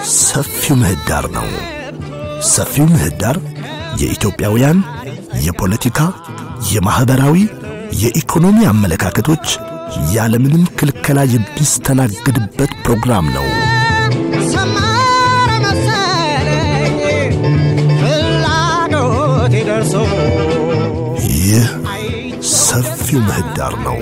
ሰፊው ምህዳር ነው። ሰፊው ምህዳር የኢትዮጵያውያን የፖለቲካ፣ የማኅበራዊ፣ የኢኮኖሚ አመለካከቶች ያለምንም ክልከላ የሚስተናገድበት ፕሮግራም ነው። ሰመረ መሰለኝ ፍላጎቴ ደርሶ ይህ ሰፊው ምህዳር ነው።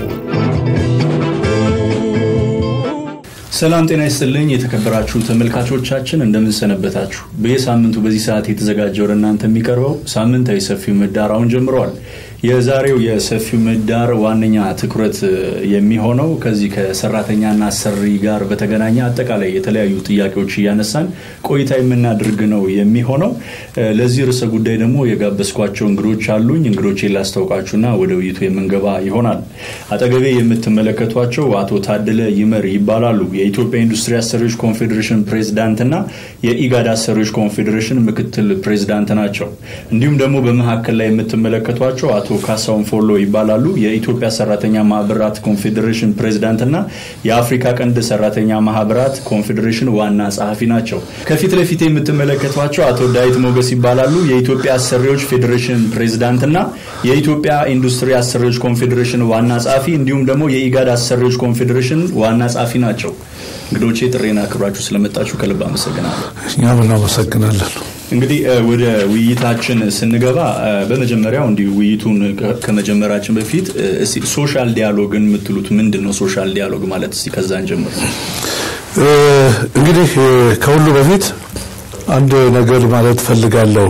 ሰላም ጤና ይስጥልኝ የተከበራችሁ ተመልካቾቻችን እንደምንሰነበታችሁ በየሳምንቱ በዚህ ሰዓት የተዘጋጀ ወደ እናንተ የሚቀርበው ሳምንታዊ ሰፊው ምህዳር አሁን ጀምረዋል የዛሬው የሰፊው ምህዳር ዋነኛ ትኩረት የሚሆነው ከዚህ ከሰራተኛና አሰሪ ጋር በተገናኘ አጠቃላይ የተለያዩ ጥያቄዎች እያነሳን ቆይታ የምናድርግ ነው የሚሆነው ለዚህ ርዕሰ ጉዳይ ደግሞ የጋበዝኳቸው እንግዶች አሉኝ እንግዶቼ ላስታውቃችሁና ወደ ውይይቱ የምንገባ ይሆናል አጠገቤ የምትመለከቷቸው አቶ ታደለ ይመር ይባላሉ የኢትዮጵያ ኢንዱስትሪ አሰሪዎች ኮንፌዴሬሽን ፕሬዝዳንትና የኢጋድ አሰሪዎች ኮንፌዴሬሽን ምክትል ፕሬዝዳንት ናቸው እንዲሁም ደግሞ በመካከል ላይ የምትመለከቷቸው አቶ ካሳውን ፎሎ ይባላሉ የኢትዮጵያ ሰራተኛ ማህበራት ኮንፌዴሬሽን ፕሬዝዳንትና የአፍሪካ ቀንድ ሰራተኛ ማህበራት ኮንፌዴሬሽን ዋና ጸሐፊ ናቸው ከፊት ለፊት የምትመለከቷቸው አቶ ዳዊት ሞገስ ይባላሉ የኢትዮጵያ አሰሪዎች ፌዴሬሽን ፕሬዝዳንትና የኢትዮጵያ ኢንዱስትሪ አሰሪዎች ኮንፌዴሬሽን ዋና ጸሐፊ እንዲሁም ደግሞ የኢጋድ አሰሪዎች ኮንፌዴሬሽን ዋና ጸሐፊ ናቸው እንግዶቼ ጥሬና ክብራችሁ ስለመጣችሁ ከልብ አመሰግናለሁ እኛም እናመሰግናለን እንግዲህ ወደ ውይይታችን ስንገባ በመጀመሪያው እንዲህ ውይይቱን ከመጀመራችን በፊት ሶሻል ዲያሎግን የምትሉት ምንድን ነው ሶሻል ዲያሎግ ማለት እስቲ ከዛን ጀምር እንግዲህ ከሁሉ በፊት አንድ ነገር ማለት ፈልጋለሁ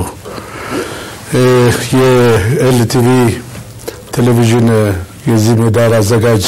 የኤልቲቪ ቴሌቪዥን የዚህ ምህዳር አዘጋጅ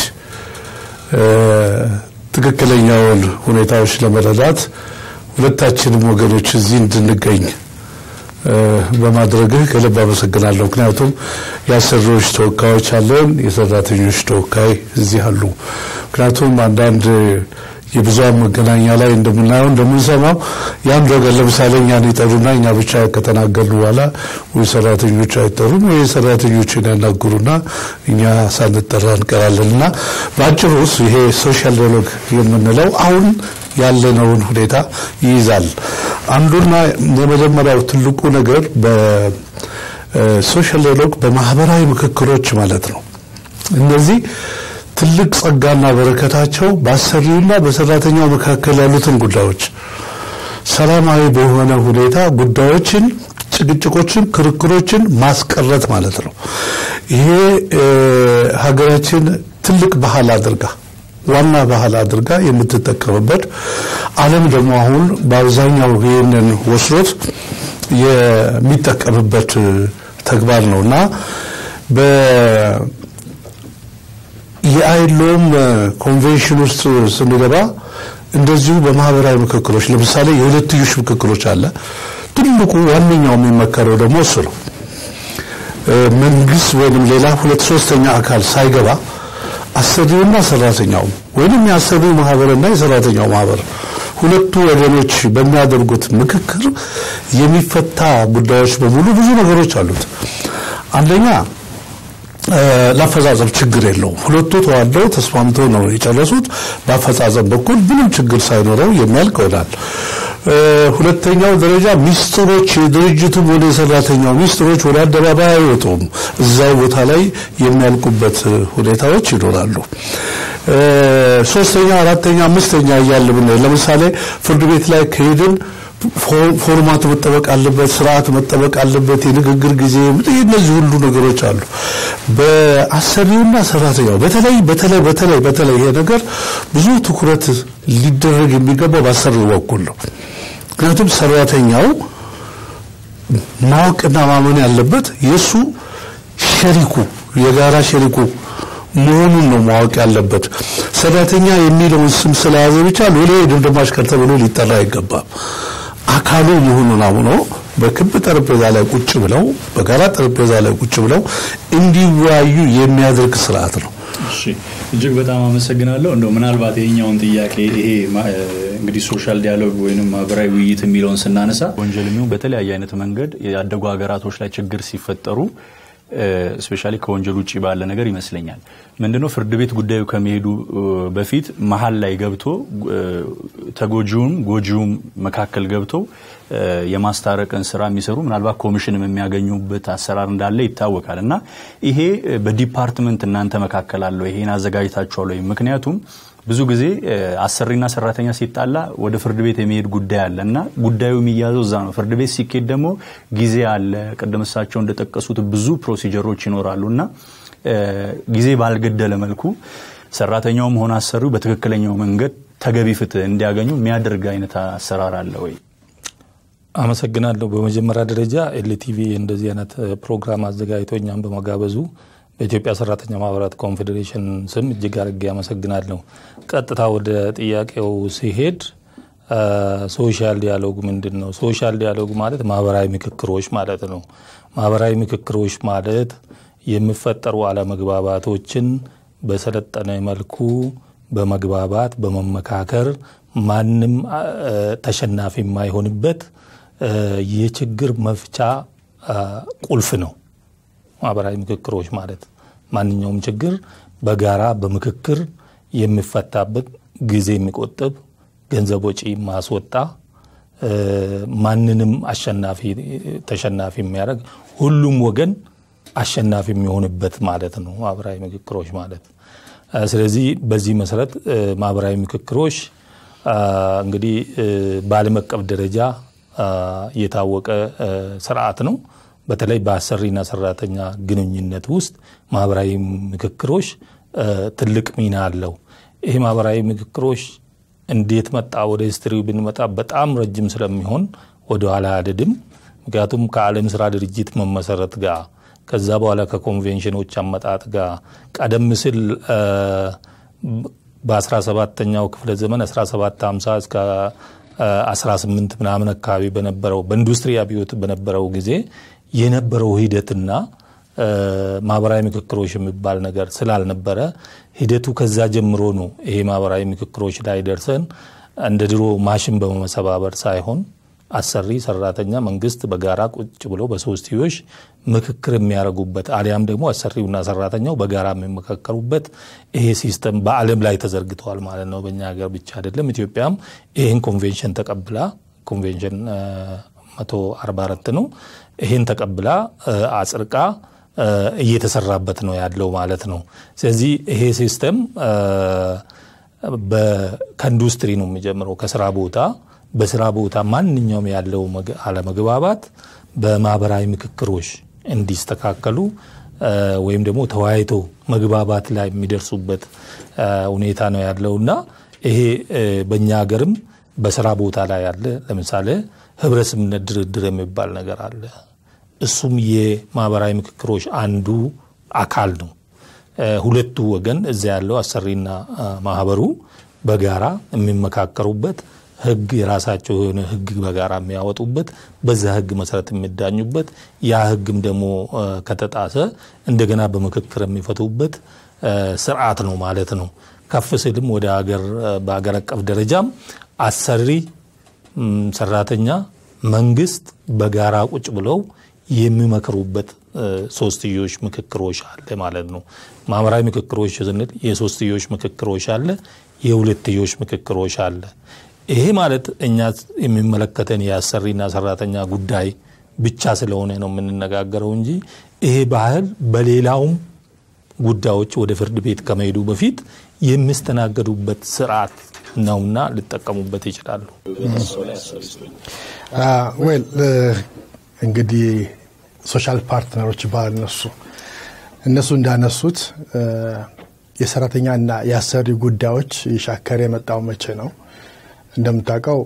ትክክለኛውን ሁኔታዎች ለመረዳት ሁለታችንም ወገኖች እዚህ እንድንገኝ በማድረግህ ከልብ አመሰግናለሁ ምክንያቱም የአሰሪዎች ተወካዮች አለን የሰራተኞች ተወካይ እዚህ አሉ ምክንያቱም አንዳንድ የብዙሃን መገናኛ ላይ እንደምናየው እንደምንሰማው የአንድ ወገን ለምሳሌ እኛን ይጠሩና እኛ ብቻ ከተናገሩ በኋላ ወይ ሰራተኞች አይጠሩም ወይ ሰራተኞችን ያናግሩና እኛ ሳንጠራ እንቀራለን እና በአጭሩ ውስጥ ይሄ ሶሻል ዲያሎግ የምንለው አሁን ያለነውን ሁኔታ ይይዛል አንዱና የመጀመሪያው ትልቁ ነገር በሶሻል ዲያሎግ በማህበራዊ ምክክሮች ማለት ነው እነዚህ ትልቅ ጸጋና በረከታቸው በአሰሪውና በሰራተኛው መካከል ያሉትን ጉዳዮች ሰላማዊ በሆነ ሁኔታ ጉዳዮችን ጭቅጭቆችን ክርክሮችን ማስቀረት ማለት ነው ይሄ ሀገራችን ትልቅ ባህል አድርጋ ዋና ባህል አድርጋ የምትጠቀምበት አለም ደግሞ አሁን በአብዛኛው ይህንን ወስዶት የሚጠቀምበት ተግባር ነው እና የአይሎም ኮንቬንሽን ውስጥ ስንገባ እንደዚሁ በማህበራዊ ምክክሮች ለምሳሌ የሁለትዮሽ ምክክሮች አለ ትልቁ ዋነኛው የሚመከረው ደግሞ እሱ ነው መንግስት ወይም ሌላ ሁለት ሶስተኛ አካል ሳይገባ አሰሪውና ሰራተኛው ወይም የአሰሪው ማህበርና የሰራተኛው ማህበር ሁለቱ ወገኖች በሚያደርጉት ምክክር የሚፈታ ጉዳዮች በሙሉ ብዙ ነገሮች አሉት አንደኛ ለአፈጻጸም ችግር የለውም ሁለቱ ተዋደው ተስማምተው ነው የጨረሱት በአፈጻጸም በኩል ምንም ችግር ሳይኖረው የሚያልቅ ይሆናል ሁለተኛው ደረጃ ሚስጥሮች የድርጅቱም ሆነ የሰራተኛው ሚስጥሮች ወደ አደባባይ አይወጡም እዛው ቦታ ላይ የሚያልቁበት ሁኔታዎች ይኖራሉ ሶስተኛ አራተኛ አምስተኛ እያለ ብናይ ለምሳሌ ፍርድ ቤት ላይ ከሄድን ፎርማት መጠበቅ አለበት ስርዓት መጠበቅ አለበት የንግግር ጊዜ እነዚህ ሁሉ ነገሮች አሉ በአሰሪውና ሰራተኛው በተለይ በተለይ በተለይ በተለይ ይሄ ነገር ብዙ ትኩረት ሊደረግ የሚገባው በአሰሪው በኩል ነው ምክንያቱም ሰራተኛው ማወቅና ማመን ያለበት የእሱ ሸሪኩ የጋራ ሸሪኩ መሆኑን ነው ማወቅ ያለበት ሰራተኛ የሚለውን ስም ስለያዘ ብቻ ሎሌ የድምድም አሽከር ተብሎ ሊጠራ አይገባም አካሉ መሆኑን አምኖ በክብ ጠረጴዛ ላይ ቁጭ ብለው በጋራ ጠረጴዛ ላይ ቁጭ ብለው እንዲወያዩ የሚያደርግ ስርዓት ነው እሺ እጅግ በጣም አመሰግናለሁ እንደው ምናልባት ይሄኛውን ጥያቄ ይሄ እንግዲህ ሶሻል ዲያሎግ ወይም ማህበራዊ ውይይት የሚለውን ስናነሳ ወንጀል የሚሆን በተለያየ አይነት መንገድ ያደጉ ሀገራቶች ላይ ችግር ሲፈጠሩ ስፔሻሊ ከወንጀል ውጭ ባለ ነገር ይመስለኛል። ምንድነው ፍርድ ቤት ጉዳዩ ከመሄዱ በፊት መሀል ላይ ገብቶ ተጎጂውም ጎጂውም መካከል ገብተው የማስታረቅን ስራ የሚሰሩ ምናልባት ኮሚሽንም የሚያገኙበት አሰራር እንዳለ ይታወቃል። እና ይሄ በዲፓርትመንት እናንተ መካከል አለው ይሄን አዘጋጅታችኋል ወይ? ምክንያቱም ብዙ ጊዜ አሰሪና ሰራተኛ ሲጣላ ወደ ፍርድ ቤት የሚሄድ ጉዳይ አለ እና ጉዳዩ የሚያዘው እዛ ነው። ፍርድ ቤት ሲኬድ ደግሞ ጊዜ አለ። ቅድም እሳቸው እንደጠቀሱት ብዙ ፕሮሲጀሮች ይኖራሉ እና ጊዜ ባልገደለ መልኩ ሰራተኛውም ሆነ አሰሪው በትክክለኛው መንገድ ተገቢ ፍትህ እንዲያገኙ የሚያደርግ አይነት አሰራር አለ ወይ? አመሰግናለሁ። በመጀመሪያ ደረጃ ኤልቲቪ እንደዚህ አይነት ፕሮግራም አዘጋጅቶ እኛም በመጋበዙ በኢትዮጵያ ሰራተኛ ማህበራት ኮንፌዴሬሽን ስም እጅግ አድርጌ አመሰግናለሁ። ቀጥታ ወደ ጥያቄው ሲሄድ ሶሻል ዲያሎግ ምንድን ነው? ሶሻል ዲያሎግ ማለት ማህበራዊ ምክክሮች ማለት ነው። ማህበራዊ ምክክሮች ማለት የሚፈጠሩ አለመግባባቶችን በሰለጠነ መልኩ በመግባባት በመመካከር ማንም ተሸናፊ የማይሆንበት የችግር መፍቻ ቁልፍ ነው። ማህበራዊ ምክክሮች ማለት ማንኛውም ችግር በጋራ በምክክር የሚፈታበት ጊዜ የሚቆጥብ ገንዘብ ወጪ ማስወጣ ማንንም አሸናፊ ተሸናፊ የሚያደርግ ሁሉም ወገን አሸናፊ የሚሆንበት ማለት ነው ማህበራዊ ምክክሮች ማለት። ስለዚህ በዚህ መሰረት ማህበራዊ ምክክሮች እንግዲህ በዓለም አቀፍ ደረጃ የታወቀ ስርዓት ነው። በተለይ በአሰሪና ሰራተኛ ግንኙነት ውስጥ ማህበራዊ ምክክሮች ትልቅ ሚና አለው። ይህ ማህበራዊ ምክክሮች እንዴት መጣ? ወደ ሂስትሪው ብንመጣ በጣም ረጅም ስለሚሆን ወደኋላ አልሄድም። ምክንያቱም ከዓለም ስራ ድርጅት መመሰረት ጋር ከዛ በኋላ ከኮንቬንሽኖች አመጣጥ ጋር ቀደም ሲል በ17ኛው ክፍለ ዘመን 1750 እስከ 18 ምናምን አካባቢ በነበረው በኢንዱስትሪ አብዮት በነበረው ጊዜ የነበረው ሂደትና ማህበራዊ ምክክሮች የሚባል ነገር ስላልነበረ ሂደቱ ከዛ ጀምሮ ነው። ይሄ ማህበራዊ ምክክሮች ላይ ደርሰን እንደ ድሮ ማሽን በመሰባበር ሳይሆን አሰሪ፣ ሰራተኛ፣ መንግስት በጋራ ቁጭ ብሎ በሶስትዮሽ ምክክር የሚያደርጉበት አሊያም ደግሞ አሰሪውና ሰራተኛው በጋራ የሚመካከሩበት ይሄ ሲስተም በዓለም ላይ ተዘርግተዋል ማለት ነው። በእኛ ሀገር ብቻ አይደለም። ኢትዮጵያም ይህን ኮንቬንሽን ተቀብላ ኮንቬንሽን 144 ነው። ይህን ተቀብላ አጽድቃ እየተሰራበት ነው ያለው ማለት ነው። ስለዚህ ይሄ ሲስተም ከኢንዱስትሪ ነው የሚጀምረው ከስራ ቦታ በስራ ቦታ ማንኛውም ያለው አለመግባባት በማህበራዊ ምክክሮች እንዲስተካከሉ ወይም ደግሞ ተወያይቶ መግባባት ላይ የሚደርሱበት ሁኔታ ነው ያለውና ይሄ በእኛ ሀገርም በስራ ቦታ ላይ ያለ ለምሳሌ ህብረ ስምምነት ድርድር የሚባል ነገር አለ። እሱም የማህበራዊ ምክክሮች አንዱ አካል ነው። ሁለቱ ወገን እዚያ ያለው አሰሪና ማህበሩ በጋራ የሚመካከሩበት ህግ የራሳቸው የሆነ ህግ በጋራ የሚያወጡበት በዛ ህግ መሰረት የሚዳኙበት ያ ህግም ደግሞ ከተጣሰ እንደገና በምክክር የሚፈቱበት ስርዓት ነው ማለት ነው። ከፍ ስልም ወደ ሀገር በሀገር አቀፍ ደረጃም አሰሪ፣ ሰራተኛ፣ መንግስት በጋራ ቁጭ ብለው የሚመክሩበት ሶስትዮሽ ምክክሮች አለ ማለት ነው። ማህበራዊ ምክክሮች ስንል የሶስትዮሽ ምክክሮች አለ፣ የሁለትዮሽ ምክክሮች አለ። ይሄ ማለት እኛ የሚመለከተን የአሰሪና ሰራተኛ ጉዳይ ብቻ ስለሆነ ነው የምንነጋገረው እንጂ ይሄ ባህል በሌላውም ጉዳዮች ወደ ፍርድ ቤት ከመሄዱ በፊት የሚስተናገዱበት ስርዓት ነውና ሊጠቀሙበት ይችላሉ። ወል እንግዲህ ሶሻል ፓርትነሮች ይባላል እነሱ እነሱ እንዳነሱት የሰራተኛና የአሰሪ ጉዳዮች ይሻከር የመጣው መቼ ነው? እንደምታውቀው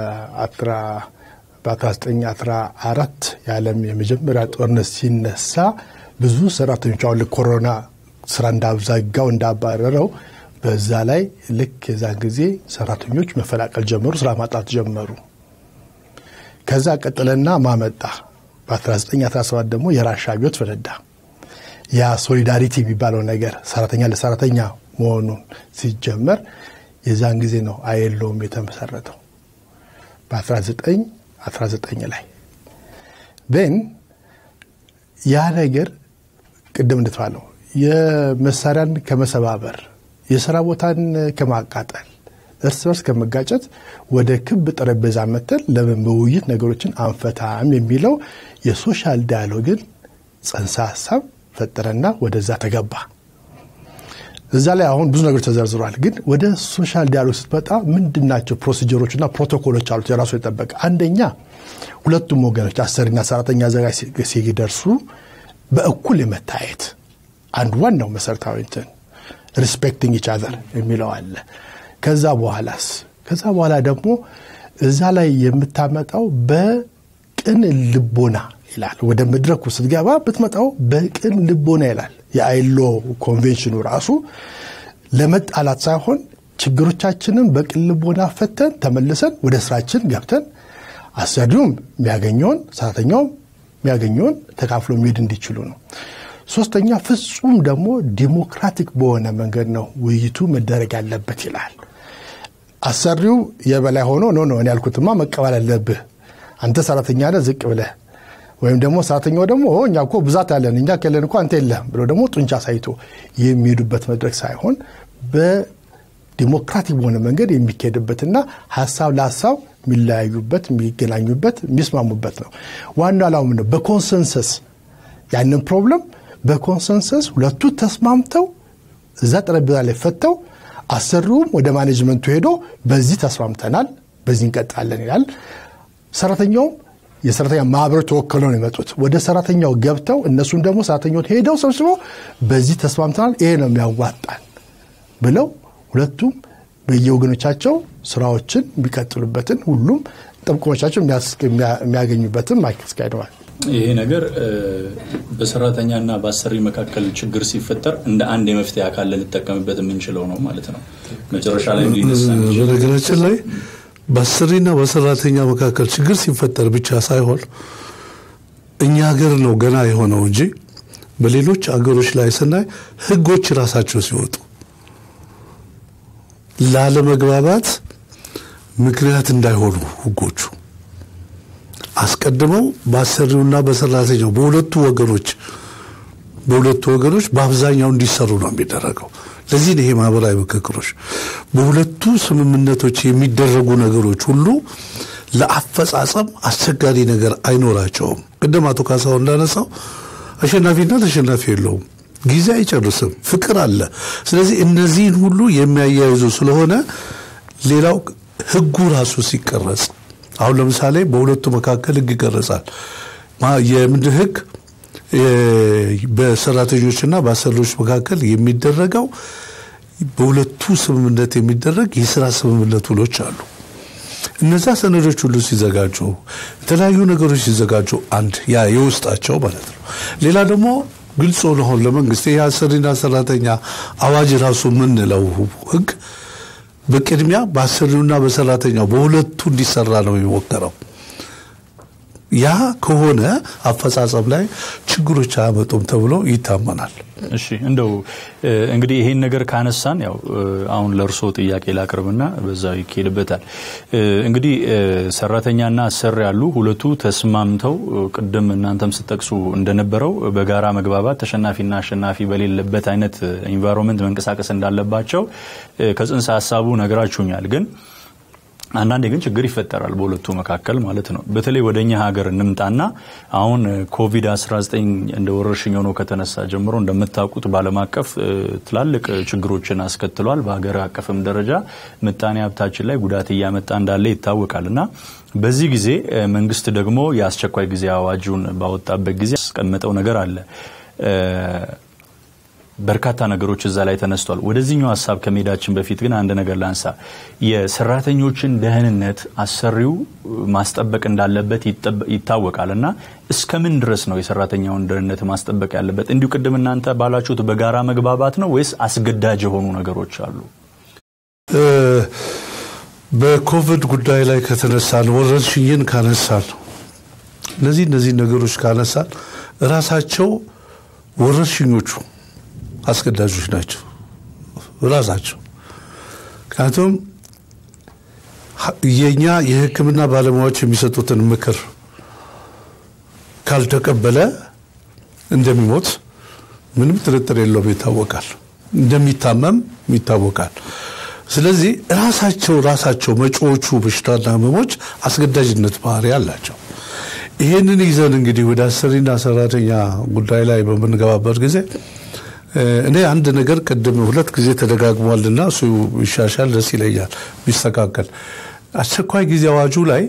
በ1914 የዓለም የመጀመሪያ ጦርነት ሲነሳ ብዙ ሰራተኞች አሁን ኮሮና ስራ እንዳብዛጋው እንዳባረረው በዛ ላይ ልክ የዛን ጊዜ ሰራተኞች መፈላቀል ጀመሩ፣ ስራ ማጣት ጀመሩ። ከዛ ቀጥለና ማመጣ በ1917 ደግሞ የራሻ አብዮት ፈነዳ። ያ ሶሊዳሪቲ የሚባለው ነገር ሰራተኛ ለሰራተኛ መሆኑን ሲጀመር የዛን ጊዜ ነው አየሎም የተመሰረተው በ1919 ላይ ን ያ ነገር ቅድም እንደተባለው የመሳሪያን ከመሰባበር የስራ ቦታን ከማቃጠል እርስ በርስ ከመጋጨት ወደ ክብ ጠረጴዛ መተን ለምን በውይይት ነገሮችን አንፈታም የሚለው የሶሻል ዳያሎግን ጽንሰ ሀሳብ ፈጠረና ወደዛ ተገባ። እዛ ላይ አሁን ብዙ ነገሮች ተዘርዝሯል። ግን ወደ ሶሻል ዲያሎግ ስትመጣ ምንድን ናቸው ፕሮሲጀሮችና ፕሮቶኮሎች አሉት የራሱ የጠበቀ አንደኛ ሁለቱም ወገኖች አሰሪና ሰራተኛ ዘጋ ሲደርሱ በእኩል የመታየት አንድ ዋናው መሰረታዊ እንትን ሪስፔክቲንግ ኢች አዘር የሚለው አለ። ከዛ በኋላስ ከዛ በኋላ ደግሞ እዛ ላይ የምታመጣው በቅን ልቦና ይላል። ወደ መድረኩ ስትገባ ብትመጣው በቅን ልቦና ይላል። የአይሎ ኮንቬንሽኑ ራሱ ለመጣላት ሳይሆን ችግሮቻችንን በቅን ልቦና ፈተን ተመልሰን ወደ ስራችን ገብተን አሰሪውም የሚያገኘውን ሰራተኛውም የሚያገኘውን ተካፍሎ መሄድ እንዲችሉ ነው። ሶስተኛ ፍጹም ደግሞ ዲሞክራቲክ በሆነ መንገድ ነው ውይይቱ መደረግ ያለበት ይላል። አሰሪው የበላይ ሆኖ ኖ ነው እኔ ያልኩትማ መቀበል አለብህ አንተ ሰራተኛ ነህ ዝቅ ብለህ ወይም ደግሞ ሰራተኛው ደግሞ እኛ እኮ ብዛት ያለን እኛ ከለን እኮ አንተ የለህም ብሎ ደግሞ ጡንቻ ሳይቶ የሚሄዱበት መድረክ ሳይሆን በዲሞክራቲክ በሆነ መንገድ የሚካሄድበትና ሀሳብ ለሀሳብ የሚለያዩበት፣ የሚገናኙበት፣ የሚስማሙበት ነው። ዋናው ዓላማ ነው። በኮንሰንሰስ ያንን ፕሮብለም በኮንሰንሰስ ሁለቱ ተስማምተው እዛ ጠረጴዛ ላይ ፈተው አሰሪውም ወደ ማኔጅመንቱ ሄዶ በዚህ ተስማምተናል፣ በዚህ እንቀጥላለን ይላል። ሰራተኛውም የሰራተኛ ማህበሮች ተወክለው ነው የመጡት። ወደ ሰራተኛው ገብተው እነሱም ደግሞ ሰራተኛውን ሄደው ሰብስበው በዚህ ተስማምተናል፣ ይሄ ነው የሚያዋጣን ብለው ሁለቱም በየወገኖቻቸው ስራዎችን የሚቀጥሉበትን ሁሉም ጥቅሞቻቸው የሚያገኙበትን ማስካሄደዋል። ይሄ ነገር በሰራተኛና በአሰሪ መካከል ችግር ሲፈጠር እንደ አንድ የመፍትሄ አካል ልንጠቀምበት የምንችለው ነው ማለት ነው። መጨረሻ ላይ ሊነሳ በነገራችን ላይ በአሰሪና በሰራተኛ መካከል ችግር ሲፈጠር ብቻ ሳይሆን እኛ ሀገር ነው ገና የሆነው እንጂ በሌሎች አገሮች ላይ ስናይ ህጎች ራሳቸው ሲወጡ ላለመግባባት ምክንያት እንዳይሆኑ ህጎቹ አስቀድመው በአሰሪውና በሰራተኛው በሁለቱ ወገኖች በሁለቱ ወገኖች በአብዛኛው እንዲሰሩ ነው የሚደረገው። ለዚህ ነው ይሄ ማህበራዊ ምክክሮች በሁለቱ ስምምነቶች የሚደረጉ ነገሮች ሁሉ ለአፈጻጸም አስቸጋሪ ነገር አይኖራቸውም። ቅድም አቶ ካሳው እንዳነሳው አሸናፊና ተሸናፊ የለውም። ጊዜ አይጨርስም። ፍቅር አለ። ስለዚህ እነዚህን ሁሉ የሚያያይዙ ስለሆነ ሌላው ህጉ ራሱ ሲቀረጽ አሁን ለምሳሌ በሁለቱ መካከል ህግ ይቀረጻል። የምንድን ህግ በሰራተኞችና በአሰሪዎች መካከል የሚደረገው በሁለቱ ስምምነት የሚደረግ የስራ ስምምነት ውሎች አሉ። እነዛ ሰነዶች ሁሉ ሲዘጋጁ የተለያዩ ነገሮች ሲዘጋጁ አንድ ያ የውስጣቸው ማለት ነው። ሌላ ደግሞ ግልጽ ሆነ አሁን ለመንግስት ይህ አሰሪና ሰራተኛ አዋጅ ራሱ የምንለው ህግ በቅድሚያ በአሰሪውና በሰራተኛው በሁለቱ እንዲሰራ ነው የሚሞከረው። ያ ከሆነ አፈጻጸም ላይ ችግሮች አያመጡም ተብሎ ይታመናል። እሺ እንደው እንግዲህ ይሄን ነገር ካነሳን ያው አሁን ለእርስዎ ጥያቄ ላቅርብና በዛው ይካሄድበታል። እንግዲህ ሰራተኛና አሰሪ ያሉ ሁለቱ ተስማምተው ቅድም እናንተም ስጠቅሱ እንደነበረው በጋራ መግባባት ተሸናፊና አሸናፊ በሌለበት አይነት ኢንቫይሮንመንት መንቀሳቀስ እንዳለባቸው ከጽንሰ ሀሳቡ ነግራችሁኛል ግን አንዳንዴ ግን ችግር ይፈጠራል በሁለቱ መካከል ማለት ነው። በተለይ ወደ እኛ ሀገር እንምጣና አሁን ኮቪድ-19 እንደ ወረርሽኝ ሆኖ ከተነሳ ጀምሮ እንደምታውቁት በዓለም አቀፍ ትላልቅ ችግሮችን አስከትሏል። በሀገር አቀፍም ደረጃ ምጣኔ ሀብታችን ላይ ጉዳት እያመጣ እንዳለ ይታወቃል እና በዚህ ጊዜ መንግስት ደግሞ የአስቸኳይ ጊዜ አዋጁን ባወጣበት ጊዜ ያስቀመጠው ነገር አለ። በርካታ ነገሮች እዛ ላይ ተነስቷል። ወደዚህኛው ሀሳብ ከመሄዳችን በፊት ግን አንድ ነገር ላንሳ። የሰራተኞችን ደህንነት አሰሪው ማስጠበቅ እንዳለበት ይታወቃል እና እስከምን ድረስ ነው የሰራተኛውን ደህንነት ማስጠበቅ ያለበት? እንዲሁ ቅድም እናንተ ባላችሁት በጋራ መግባባት ነው ወይስ አስገዳጅ የሆኑ ነገሮች አሉ? በኮቪድ ጉዳይ ላይ ከተነሳን ወረርሽኝን ካነሳን እነዚህ እነዚህ ነገሮች ካነሳን ራሳቸው ወረርሽኞቹ አስገዳጆች ናቸው ራሳቸው። ምክንያቱም የኛ የሕክምና ባለሙያዎች የሚሰጡትን ምክር ካልተቀበለ እንደሚሞት ምንም ጥርጥር የለውም ይታወቃል። እንደሚታመም ይታወቃል። ስለዚህ ራሳቸው ራሳቸው መጪዎቹ በሽታና ህመሞች አስገዳጅነት ባህሪ አላቸው። ይሄንን ይዘን እንግዲህ ወደ አሰሪና ሰራተኛ ጉዳይ ላይ በምንገባበት ጊዜ እኔ አንድ ነገር ቅድም ሁለት ጊዜ ተደጋግሟልና እሱ ይሻሻል ደስ ይለኛል ቢስተካከል። አስቸኳይ ጊዜ አዋጁ ላይ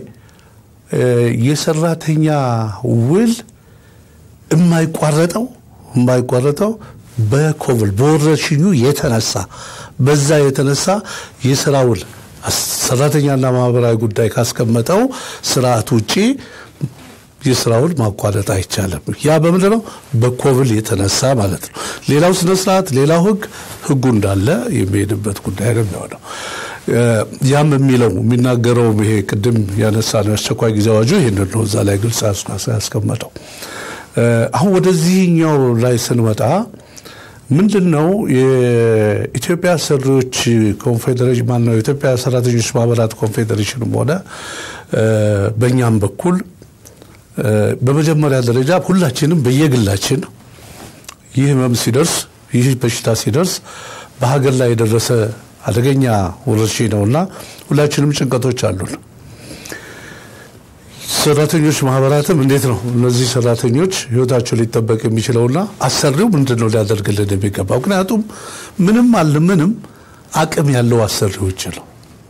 የሰራተኛ ውል የማይቋረጠው የማይቋረጠው በኮቪድ በወረርሽኙ የተነሳ በዛ የተነሳ የስራ ውል ሰራተኛና ማህበራዊ ጉዳይ ካስቀመጠው ስርዓት ውጪ የስራ ውል ማቋረጥ አይቻልም። ያ በምንድን ነው? በኮቪድ የተነሳ ማለት ነው። ሌላው ስነ ስርዓት፣ ሌላው ህግ ህጉ እንዳለ የሚሄድበት ጉዳይ ነው የሚሆነው። ያም የሚለው የሚናገረው ይሄ ቅድም ያነሳ ነው የአስቸኳይ ጊዜ አዋጁ ይህንን ነው እዛ ላይ ግልጽ ያስቀመጠው። አሁን ወደዚህኛው ላይ ስንመጣ ምንድን ነው የኢትዮጵያ ሰሪዎች ኮንፌዴሬሽን ማን ነው የኢትዮጵያ ሰራተኞች ማህበራት ኮንፌዴሬሽንም ሆነ በእኛም በኩል በመጀመሪያ ደረጃ ሁላችንም በየግላችን ይህ ህመም ሲደርስ ይህ በሽታ ሲደርስ በሀገር ላይ የደረሰ አደገኛ ወረርሽኝ ነውና ሁላችንም ጭንቀቶች አሉን። ሰራተኞች ማህበራትም እንዴት ነው እነዚህ ሰራተኞች ህይወታቸው ሊጠበቅ የሚችለውና አሰሪው ምንድን ነው ሊያደርግልን የሚገባ? ምክንያቱም ምንም አለ ምንም አቅም ያለው አሰሪዎች ነው።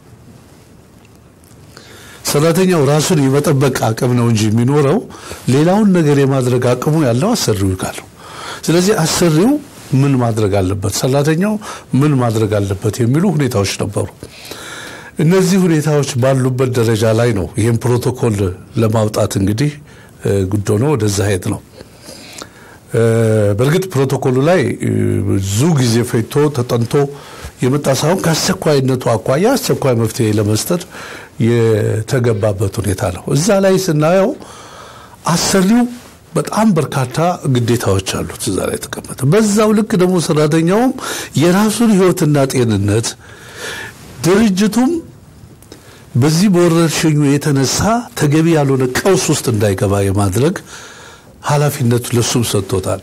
ሰራተኛው ራሱን የመጠበቅ አቅም ነው እንጂ የሚኖረው ሌላውን ነገር የማድረግ አቅሙ ያለው አሰሪው ጋር ነው። ስለዚህ አሰሪው ምን ማድረግ አለበት፣ ሰራተኛው ምን ማድረግ አለበት የሚሉ ሁኔታዎች ነበሩ። እነዚህ ሁኔታዎች ባሉበት ደረጃ ላይ ነው ይህን ፕሮቶኮል ለማውጣት እንግዲህ ጉዶ ነው ወደዛ ሄድ ነው። በእርግጥ ፕሮቶኮሉ ላይ ብዙ ጊዜ ፈጅቶ ተጠንቶ የመጣ ሳይሆን ከአስቸኳይነቱ አኳያ አስቸኳይ መፍትሄ ለመስጠት የተገባበት ሁኔታ ነው። እዛ ላይ ስናየው አሰሪው በጣም በርካታ ግዴታዎች አሉት እዛ ላይ ተቀመጠ። በዛው ልክ ደግሞ ሰራተኛውም የራሱን ህይወትና ጤንነት ድርጅቱም በዚህ በወረርሽኙ የተነሳ ተገቢ ያልሆነ ቀውስ ውስጥ እንዳይገባ የማድረግ ኃላፊነቱ ለሱም ሰጥቶታል።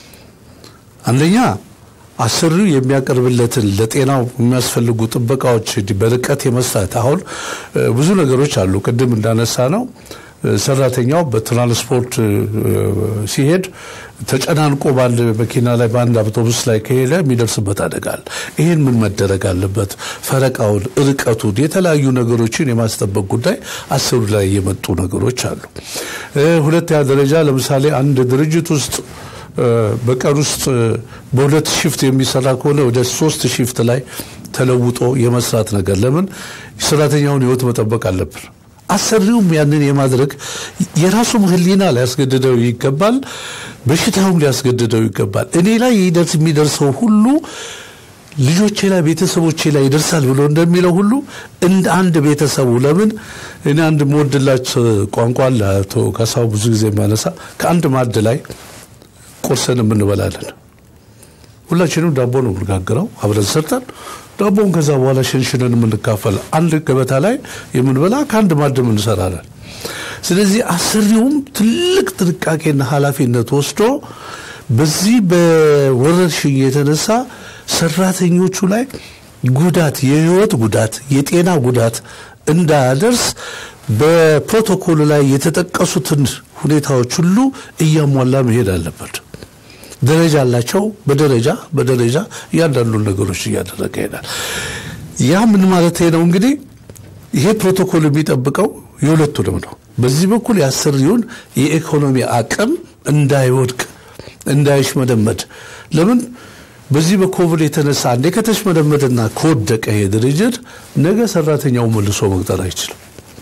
አንደኛ አሰሪው የሚያቀርብለትን ለጤናው የሚያስፈልጉ ጥበቃዎች በርቀት የመስራት አሁን ብዙ ነገሮች አሉ። ቅድም እንዳነሳ ነው ሰራተኛው በትራንስፖርት ሲሄድ ተጨናንቆ በአንድ መኪና ላይ በአንድ አውቶቡስ ላይ ከሄደ የሚደርስበት አደጋል። ይህን ምን መደረግ አለበት? ፈረቃውን፣ ርቀቱን፣ የተለያዩ ነገሮችን የማስጠበቅ ጉዳይ አሰሩ ላይ የመጡ ነገሮች አሉ። ሁለተኛ ደረጃ ለምሳሌ አንድ ድርጅት ውስጥ በቀን ውስጥ በሁለት ሽፍት የሚሰራ ከሆነ ወደ ሶስት ሽፍት ላይ ተለውጦ የመስራት ነገር ለምን ሰራተኛውን ህይወት መጠበቅ አለብን። አሰሪውም ያንን የማድረግ የራሱም ህሊና ሊያስገድደው ይገባል። በሽታውም ሊያስገድደው ይገባል። እኔ ላይ ይደርስ የሚደርሰው ሁሉ ልጆቼ ላይ ቤተሰቦቼ ላይ ይደርሳል ብሎ እንደሚለው ሁሉ እንደ አንድ ቤተሰቡ ለምን እኔ አንድ መወድላች ቋንቋ አለ አቶ ካሳው ብዙ ጊዜ የሚያነሳ ከአንድ ማዕድ ላይ ቁርስን የምንበላለን። ሁላችንም ዳቦ ነው የምንጋግረው አብረን ሰርተን ዳቦን ከዛ በኋላ ሸንሽነን የምንካፈል አንድ ገበታ ላይ የምንበላ ከአንድ ማዕድ እንሰራለን። ስለዚህ አሰሪውም ትልቅ ጥንቃቄና ኃላፊነት ወስዶ በዚህ በወረርሽኝ የተነሳ ሰራተኞቹ ላይ ጉዳት፣ የህይወት ጉዳት፣ የጤና ጉዳት እንዳያደርስ በፕሮቶኮሉ ላይ የተጠቀሱትን ሁኔታዎች ሁሉ እያሟላ መሄድ አለበት። ደረጃ አላቸው። በደረጃ በደረጃ እያንዳንዱ ነገሮች እያደረገ ይሄዳል። ያ ምን ማለት ነው እንግዲህ ይሄ ፕሮቶኮል የሚጠብቀው የሁለቱንም ነው። በዚህ በኩል የአሰሪውን የኢኮኖሚ አቅም እንዳይወድቅ እንዳይሽመደመድ ለምን በዚህ በኮቪድ የተነሳ አንዴ ከተሽመደመደና ከወደቀ ይሄ ድርጅት ነገ ሰራተኛው መልሶ መቅጠር አይችልም።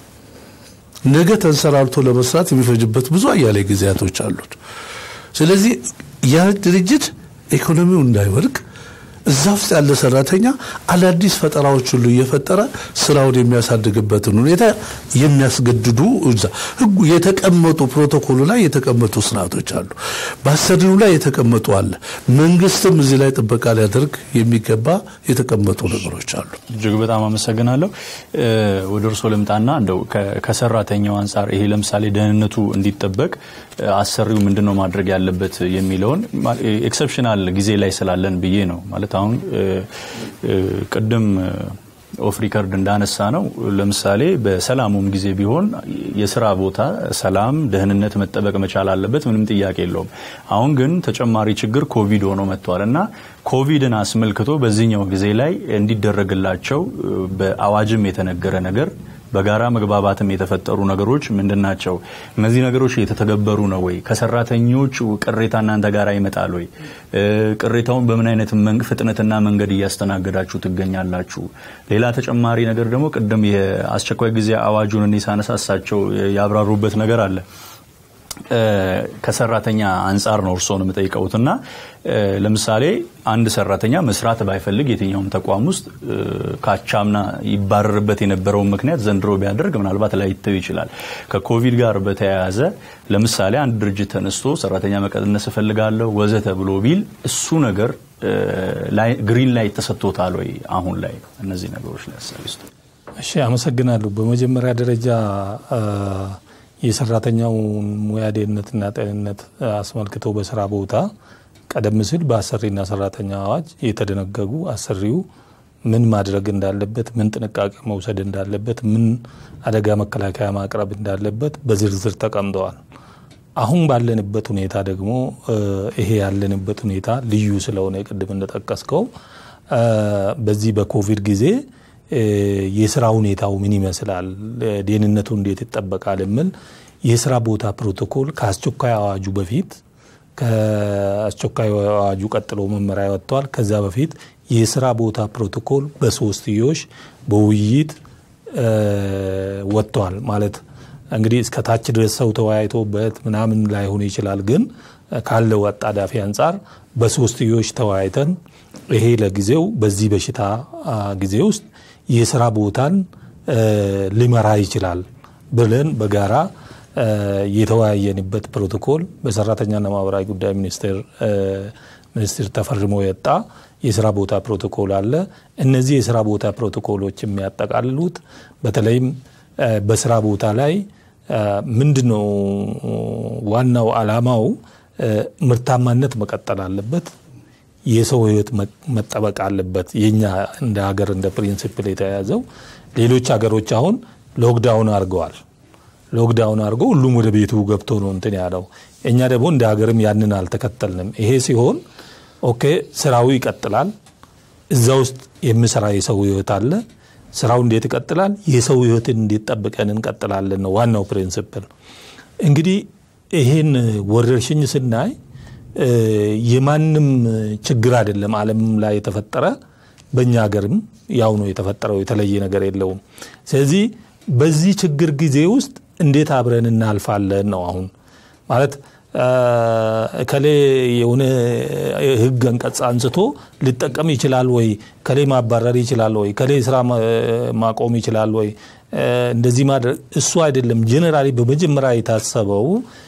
ነገ ተንሰራርቶ ለመስራት የሚፈጅበት ብዙ አያሌ ጊዜያቶች አሉት። ስለዚህ ያ ድርጅት ኢኮኖሚው እንዳይወድቅ እዛ ውስጥ ያለ ሰራተኛ አዳዲስ ፈጠራዎች ሁሉ እየፈጠረ ስራውን የሚያሳድግበትን ሁኔታ የሚያስገድዱ እዛ ህጉ የተቀመጡ ፕሮቶኮሉ ላይ የተቀመጡ ስርዓቶች አሉ። በአሰሪው ላይ የተቀመጡ አለ። መንግስትም እዚህ ላይ ጥበቃ ሊያደርግ የሚገባ የተቀመጡ ነገሮች አሉ። እጅግ በጣም አመሰግናለሁ። ወደ እርሶ ልምጣና እንደው ከሰራተኛው አንጻር ይሄ ለምሳሌ ደህንነቱ እንዲጠበቅ አሰሪው ምንድን ነው ማድረግ ያለበት የሚለውን ኤክሰፕሽናል ጊዜ ላይ ስላለን ብዬ ነው ማለት አሁን ቅድም ኦፍ ሪከርድ እንዳነሳ ነው ለምሳሌ በሰላሙም ጊዜ ቢሆን የስራ ቦታ ሰላም፣ ደህንነት መጠበቅ መቻል አለበት። ምንም ጥያቄ የለውም። አሁን ግን ተጨማሪ ችግር ኮቪድ ሆኖ መጥቷል እና ኮቪድን አስመልክቶ በዚህኛው ጊዜ ላይ እንዲደረግላቸው በአዋጅም የተነገረ ነገር በጋራ መግባባትም የተፈጠሩ ነገሮች ምንድን ናቸው? እነዚህ ነገሮች የተተገበሩ ነው ወይ? ከሰራተኞች ቅሬታ እናንተ ጋር ይመጣል ወይ? ቅሬታውን በምን አይነት ፍጥነትና መንገድ እያስተናገዳችሁ ትገኛላችሁ? ሌላ ተጨማሪ ነገር ደግሞ ቅድም የአስቸኳይ ጊዜ አዋጁን እኔ ሳነሳሳቸው ያብራሩበት ነገር አለ። ከሰራተኛ አንጻር ነው እርስዎን የምጠይቀውት እና ለምሳሌ አንድ ሰራተኛ መስራት ባይፈልግ የትኛውም ተቋም ውስጥ ካቻምና ይባረርበት የነበረውን ምክንያት ዘንድሮ ቢያደርግ ምናልባት ላይተው ይችላል። ከኮቪድ ጋር በተያያዘ ለምሳሌ አንድ ድርጅት ተነስቶ ሰራተኛ መቀነስ እፈልጋለሁ ወዘተ ብሎ ቢል እሱ ነገር ግሪን ላይ ተሰጥቶታል ወይ? አሁን ላይ እነዚህ ነገሮች ላይ ሀሳብ ይስጡ። እሺ፣ አመሰግናለሁ። በመጀመሪያ ደረጃ የሰራተኛውን ሙያ ደህንነትና ጤንነት አስመልክቶ በስራ ቦታ ቀደም ሲል በአሰሪና ሰራተኛ አዋጅ የተደነገጉ አሰሪው ምን ማድረግ እንዳለበት፣ ምን ጥንቃቄ መውሰድ እንዳለበት፣ ምን አደጋ መከላከያ ማቅረብ እንዳለበት በዝርዝር ተቀምጠዋል። አሁን ባለንበት ሁኔታ ደግሞ ይሄ ያለንበት ሁኔታ ልዩ ስለሆነ ቅድም እንደጠቀስከው በዚህ በኮቪድ ጊዜ የስራ ሁኔታው ምን ይመስላል፣ ደህንነቱ እንዴት ይጠበቃል የሚል የስራ ቦታ ፕሮቶኮል ከአስቸኳይ አዋጁ በፊት ከአስቸኳይ አዋጁ ቀጥሎ መመሪያ ወጥተዋል። ከዛ በፊት የስራ ቦታ ፕሮቶኮል በሶስትዮሽ በውይይት ወጥተዋል። ማለት እንግዲህ እስከ ታች ድረስ ሰው ተወያይቶበት ምናምን ላይሆን ይችላል። ግን ካለው አጣዳፊ አንጻር በሶስትዮሽ ተወያይተን ይሄ ለጊዜው በዚህ በሽታ ጊዜ ውስጥ የስራ ቦታን ሊመራ ይችላል ብለን በጋራ የተወያየንበት ፕሮቶኮል በሰራተኛና ማህበራዊ ጉዳይ ሚኒስቴር ሚኒስቴር ተፈርሞ የወጣ የስራ ቦታ ፕሮቶኮል አለ። እነዚህ የስራ ቦታ ፕሮቶኮሎች የሚያጠቃልሉት በተለይም በስራ ቦታ ላይ ምንድን ነው ዋናው አላማው ምርታማነት መቀጠል አለበት። የሰው ህይወት መጠበቅ አለበት። የኛ እንደ ሀገር እንደ ፕሪንሲፕል የተያያዘው ሌሎች ሀገሮች አሁን ሎክዳውን አድርገዋል። ሎክዳውን አድርጎ ሁሉም ወደ ቤቱ ገብቶ ነው እንትን ያለው። እኛ ደግሞ እንደ ሀገርም ያንን አልተከተልንም። ይሄ ሲሆን ኦኬ ስራው ይቀጥላል። እዛ ውስጥ የሚሰራ የሰው ህይወት አለ። ስራው እንዴት ይቀጥላል? የሰው ህይወትን እንዴት ጠብቀን እንቀጥላለን ነው ዋናው ፕሪንሲፕል። እንግዲህ ይሄን ወረርሽኝ ስናይ የማንም ችግር አይደለም። ዓለም ላይ የተፈጠረ በእኛ ሀገርም ያው ነው የተፈጠረው። የተለየ ነገር የለውም። ስለዚህ በዚህ ችግር ጊዜ ውስጥ እንዴት አብረን እናልፋለን ነው አሁን ማለት ከሌ የሆነ ህግ አንቀጽ አንስቶ ሊጠቀም ይችላል ወይ? ከሌ ማባረር ይችላል ወይ? ከሌ ስራ ማቆም ይችላል ወይ? እንደዚህ ማድረግ እሱ አይደለም። ጄኔራሊ በመጀመሪያ የታሰበው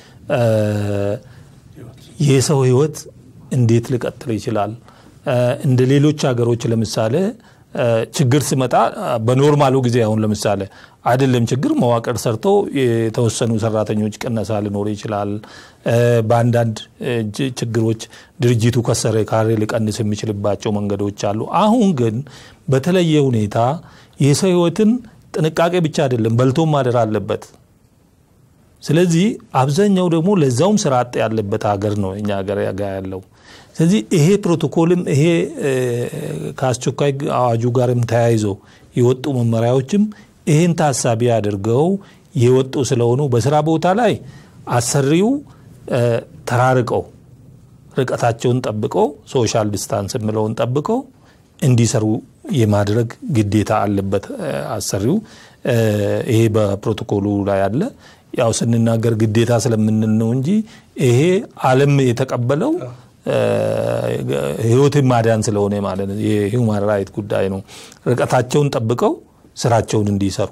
የሰው ህይወት እንዴት ሊቀጥል ይችላል? እንደ ሌሎች ሀገሮች ለምሳሌ ችግር ሲመጣ በኖርማሉ ጊዜ አሁን ለምሳሌ አይደለም ችግር መዋቅር ሰርቶ የተወሰኑ ሰራተኞች ቅነሳ ሊኖር ይችላል። በአንዳንድ ችግሮች ድርጅቱ ከሰረ ካሬ ሊቀንስ የሚችልባቸው መንገዶች አሉ። አሁን ግን በተለየ ሁኔታ የሰው ህይወትን ጥንቃቄ ብቻ አይደለም በልቶም ማደር አለበት። ስለዚህ አብዛኛው ደግሞ ለዛውም ስራ አጥ ያለበት ሀገር ነው እኛ ሀገር ጋ ያለው። ስለዚህ ይሄ ፕሮቶኮልም ይሄ ከአስቸኳይ አዋጁ ጋርም ተያይዞ የወጡ መመሪያዎችም ይህን ታሳቢ አድርገው የወጡ ስለሆኑ በስራ ቦታ ላይ አሰሪው ተራርቀው ርቀታቸውን ጠብቀው ሶሻል ዲስታንስ የምለውን ጠብቀው እንዲሰሩ የማድረግ ግዴታ አለበት አሰሪው። ይሄ በፕሮቶኮሉ ላይ አለ። ያው ስንናገር ግዴታ ስለምንል ነው እንጂ ይሄ ዓለም የተቀበለው ህይወትን ማዳን ስለሆነ ማለት ነው። የሂውማን ራይት ጉዳይ ነው። ርቀታቸውን ጠብቀው ስራቸውን እንዲሰሩ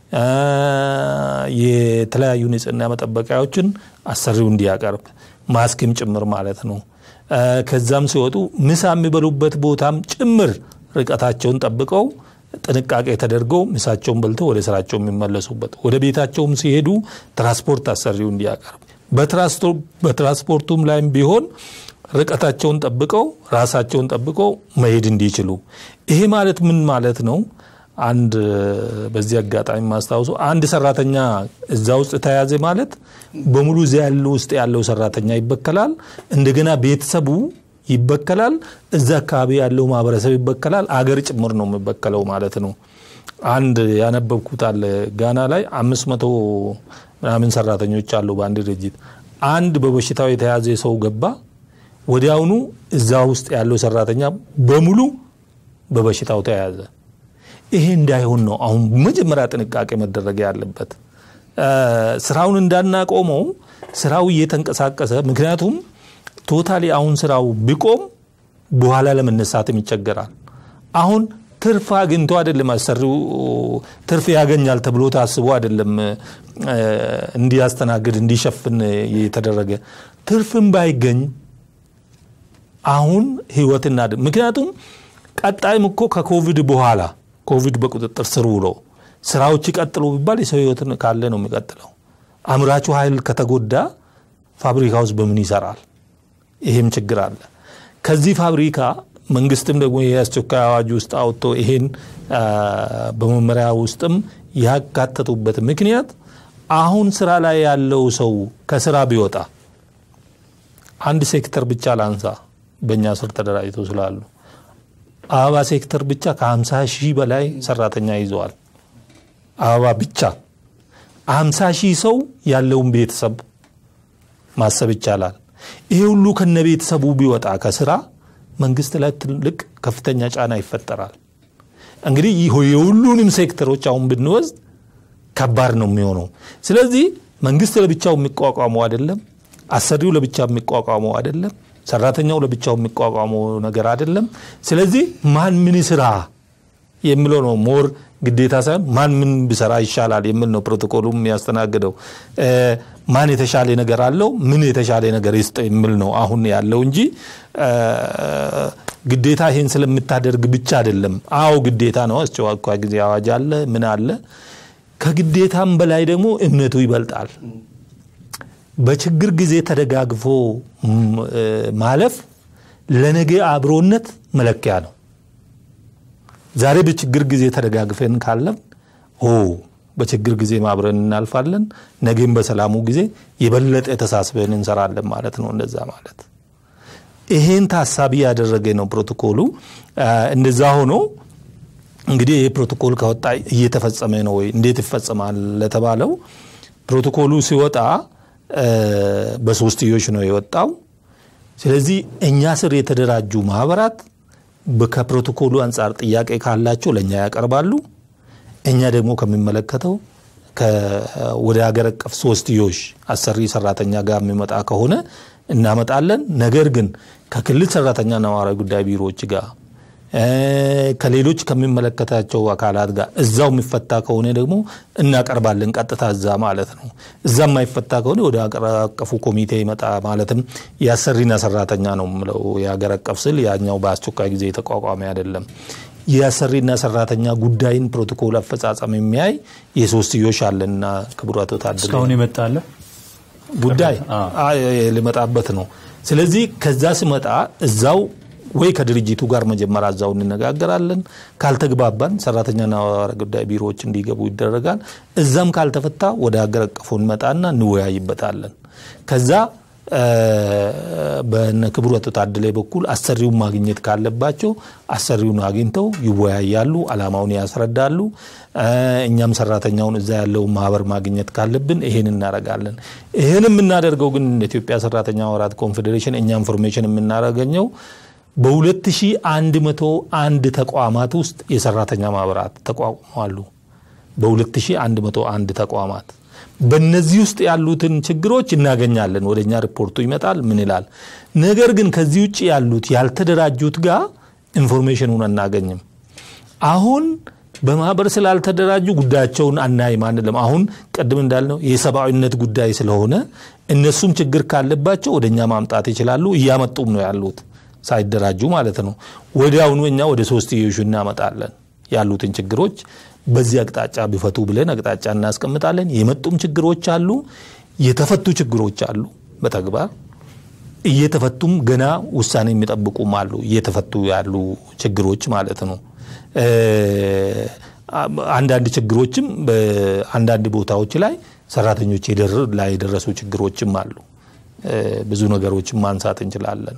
የተለያዩ ንጽህና መጠበቂያዎችን አሰሪው እንዲያቀርብ ማስክም ጭምር ማለት ነው። ከዛም ሲወጡ ምሳ የሚበሉበት ቦታም ጭምር ርቀታቸውን ጠብቀው ጥንቃቄ ተደርገው ምሳቸውን በልተው ወደ ስራቸው የሚመለሱበት ወደ ቤታቸውም ሲሄዱ ትራንስፖርት አሰሪው እንዲያቀርብ በትራንስፖርቱም ላይም ቢሆን ርቀታቸውን ጠብቀው ራሳቸውን ጠብቀው መሄድ እንዲችሉ። ይሄ ማለት ምን ማለት ነው? አንድ በዚህ አጋጣሚ ማስታውሱ አንድ ሰራተኛ እዛ ውስጥ ተያዘ ማለት በሙሉ እዚያ ያለው ውስጥ ያለው ሰራተኛ ይበከላል። እንደገና ቤተሰቡ ይበከላል። እዛ አካባቢ ያለው ማህበረሰብ ይበከላል። አገር ጭምር ነው የሚበከለው ማለት ነው። አንድ ያነበብኩት አለ ጋና ላይ አምስት መቶ ምናምን ሰራተኞች አሉ በአንድ ድርጅት። አንድ በበሽታው የተያዘ ሰው ገባ፣ ወዲያውኑ እዛ ውስጥ ያለው ሰራተኛ በሙሉ በበሽታው ተያዘ። ይሄ እንዳይሆን ነው አሁን መጀመሪያ ጥንቃቄ መደረግ ያለበት። ስራውን እንዳናቆመው ስራው እየተንቀሳቀሰ ምክንያቱም ቶታሊ አሁን ስራው ቢቆም በኋላ ለመነሳትም ይቸገራል። አሁን ትርፍ አግኝቶ አይደለም አሰሪው ትርፍ ያገኛል ተብሎ ታስቦ አይደለም እንዲያስተናግድ እንዲሸፍን የተደረገ ትርፍም ባይገኝ አሁን ህይወትና ምክንያቱም ቀጣይም እኮ ከኮቪድ በኋላ ኮቪድ በቁጥጥር ስር ውሎ ስራዎች ይቀጥሉ ቢባል የሰው ህይወት ካለ ነው የሚቀጥለው። አምራቹ ኃይል ከተጎዳ ፋብሪካ ውስጥ በምን ይሰራል? ይሄም ችግር አለ። ከዚህ ፋብሪካ መንግስትም ደግሞ የአስቸኳይ አዋጅ ውስጥ አውጥቶ ይሄን በመመሪያ ውስጥም ያካተቱበት ምክንያት አሁን ስራ ላይ ያለው ሰው ከስራ ቢወጣ አንድ ሴክተር ብቻ ላንሳ፣ በእኛ ስር ተደራጅተው ስላሉ አበባ ሴክተር ብቻ ከ50 ሺህ በላይ ሰራተኛ ይዘዋል። አበባ ብቻ 50 ሺህ ሰው ያለውን ቤተሰብ ማሰብ ይቻላል። ይሄ ሁሉ ከነ ቤተሰቡ ቢወጣ ከስራ መንግስት ላይ ትልቅ ከፍተኛ ጫና ይፈጠራል። እንግዲህ የሁሉንም ሴክተሮች አሁን ብንወስድ ከባድ ነው የሚሆነው። ስለዚህ መንግስት ለብቻው የሚቋቋመው አይደለም፣ አሰሪው ለብቻ የሚቋቋመው አይደለም፣ ሰራተኛው ለብቻው የሚቋቋመው ነገር አይደለም። ስለዚህ ማን ምን ስራ የሚለው ነው ሞር ግዴታ ሳይሆን ማን ምን ብሰራ ይሻላል የሚል ነው ፕሮቶኮሉም የሚያስተናግደው። ማን የተሻለ ነገር አለው ምን የተሻለ ነገር ይስጥ የሚል ነው አሁን ያለው እንጂ ግዴታ ይሄን ስለምታደርግ ብቻ አይደለም። አዎ ግዴታ ነው። አስቸኳይ ጊዜ አዋጅ አለ ምን አለ። ከግዴታም በላይ ደግሞ እምነቱ ይበልጣል። በችግር ጊዜ ተደጋግፎ ማለፍ ለነገ አብሮነት መለኪያ ነው። ዛሬ በችግር ጊዜ ተደጋግፈን ካለን ኦ በችግር ጊዜ ማብረን እናልፋለን፣ ነገም በሰላሙ ጊዜ የበለጠ ተሳስበን እንሰራለን ማለት ነው። እንደዛ ማለት ይሄን ታሳቢ ያደረገ ነው ፕሮቶኮሉ። እንደዛ ሆኖ እንግዲህ ይህ ፕሮቶኮል ከወጣ እየተፈጸመ ነው ወይ እንዴት ይፈጸማል ለተባለው ፕሮቶኮሉ ሲወጣ በሶስትዮሽ ነው የወጣው። ስለዚህ እኛ ስር የተደራጁ ማህበራት ከፕሮቶኮሉ አንጻር ጥያቄ ካላቸው ለእኛ ያቀርባሉ። እኛ ደግሞ ከሚመለከተው ወደ ሀገር አቀፍ ሶስትዮሽ አሰሪ ሰራተኛ ጋር የሚመጣ ከሆነ እናመጣለን። ነገር ግን ከክልል ሰራተኛና ማህበራዊ ጉዳይ ቢሮዎች ጋር ከሌሎች ከሚመለከታቸው አካላት ጋር እዛው የሚፈታ ከሆነ ደግሞ እናቀርባለን። ቀጥታ እዛ ማለት ነው። እዛ የማይፈታ ከሆነ ወደ ሀገር አቀፉ ኮሚቴ ይመጣ። ማለትም የአሰሪና ሰራተኛ ነው የምለው። የሀገር አቀፍ ስል ያኛው በአስቸኳይ ጊዜ የተቋቋመ አይደለም። የአሰሪና ሰራተኛ ጉዳይን ፕሮቶኮል አፈጻጸም የሚያይ የሶስትዮሽ አለና ክቡር አቶ ታድለ እስካሁን የመጣለ ጉዳይ ልመጣበት ነው። ስለዚህ ከዛ ስመጣ እዛው ወይ ከድርጅቱ ጋር መጀመሪያ እዛው እንነጋገራለን። ካልተግባባን ሰራተኛና ማህበራዊ ጉዳይ ቢሮዎች እንዲገቡ ይደረጋል። እዛም ካልተፈታ ወደ ሀገር አቀፉ እንመጣና እንወያይበታለን። ከዛ በነ ክቡር አቶ ታደለ በኩል አሰሪውን ማግኘት ካለባቸው አሰሪውን አግኝተው ይወያያሉ፣ አላማውን ያስረዳሉ። እኛም ሰራተኛውን እዛ ያለውን ማህበር ማግኘት ካለብን ይሄን እናደርጋለን። ይህን የምናደርገው ግን ኢትዮጵያ ሰራተኛ ማህበራት ኮንፌዴሬሽን እኛ ኢንፎርሜሽን የምናገኘው በ2101 ተቋማት ውስጥ የሰራተኛ ማህበራት ተቋቁመዋሉ። በ2101 ተቋማት በእነዚህ ውስጥ ያሉትን ችግሮች እናገኛለን። ወደ እኛ ሪፖርቱ ይመጣል። ምን ይላል? ነገር ግን ከዚህ ውጭ ያሉት ያልተደራጁት ጋር ኢንፎርሜሽኑን አናገኝም። አሁን በማህበር ስላልተደራጁ ጉዳያቸውን አናይም አንልም። አሁን ቅድም እንዳልነው የሰብአዊነት ጉዳይ ስለሆነ እነሱም ችግር ካለባቸው ወደ እኛ ማምጣት ይችላሉ። እያመጡም ነው ያሉት ሳይደራጁ ማለት ነው። ወዲያውኑ እኛ ወደ ሶስትዮሹ እናመጣለን ያሉትን ችግሮች በዚህ አቅጣጫ ቢፈቱ ብለን አቅጣጫ እናስቀምጣለን። የመጡም ችግሮች አሉ። የተፈቱ ችግሮች አሉ በተግባር እየተፈቱም ገና ውሳኔ የሚጠብቁም አሉ። እየተፈቱ ያሉ ችግሮች ማለት ነው። አንዳንድ ችግሮችም በአንዳንድ ቦታዎች ላይ ሰራተኞች ላይ የደረሱ ችግሮችም አሉ። ብዙ ነገሮችን ማንሳት እንችላለን።